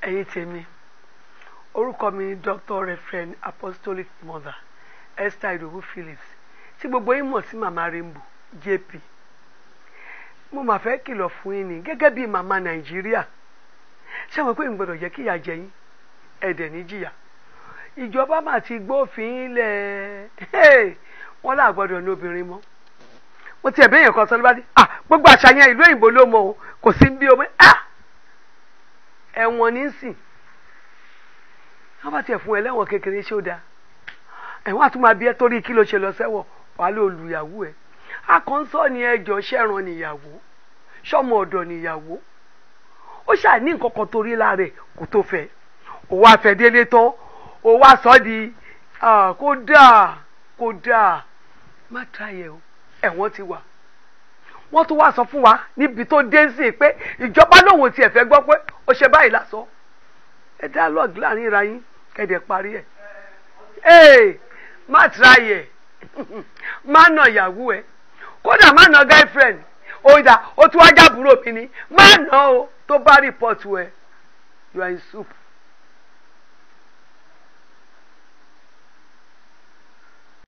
ẹ̀yin tèmi orúkọ mi ni Dr. Reverend Apostolic Mother Esther Idowu Phillips tí gbogbo yín mọ̀ sí màmá Rainbow JP mo mà fẹ́ kìlọ̀ fún yín ni gẹ́gẹ́ bí màmá Nàìjíríà ṣé àwọn pé n gbọ́dọ̀ jẹ́ kíyà jẹ yín ẹ̀dẹ̀ ní jìyà ìjọba mà ti gbófin lẹ̀ wọ́n là gbọ́dọ̀ ní obìnrin mọ́ mo ti ẹ̀bẹ̀ yẹn kan sọ ló bá dé ah gbogbo àṣàyàn ìlú òyìnbó ló mọ o kò sí bí omi ah ẹ̀wọ̀n ní sìn wọ́n bá tiẹ̀ fún ẹ lẹ́wọ̀n kékeré ṣé ó dáa ẹ̀wọ̀n àtúmọ̀ abíyẹ́ torí kí ló ṣe lọ sẹ́wọ̀n wàá lè olùyàwó ẹ̀ akọ́ńsọ́ ni ẹjọ́ ṣẹ̀ràn níyàwó ṣọ́mọ ọ̀dọ̀ níyàwó ó ṣáà ní nǹkan kan torí lára ẹ̀ kó tó fẹ́ ó wá fẹ́ délé tán ó wá sọ di kó dáa kó dáa má tráyẹ̀ o ẹ̀wọ̀n ti wà wọ́n tún wá sọ fún wa níbi tó dé sí i pé ìjọba lòun tiẹ̀ fẹ́ gbọ́ pé ó ṣe báyìí lásán ẹ dialogue láàrin ra yín kẹ́dẹ̀ parí ẹ̀ ee má tráyẹ̀ má nà ìyàwó ẹ̀ kódà má nà girlfriend òyìnbá ó tún wájà búrò mi ni má nà o tó bá report ẹ you are in soup.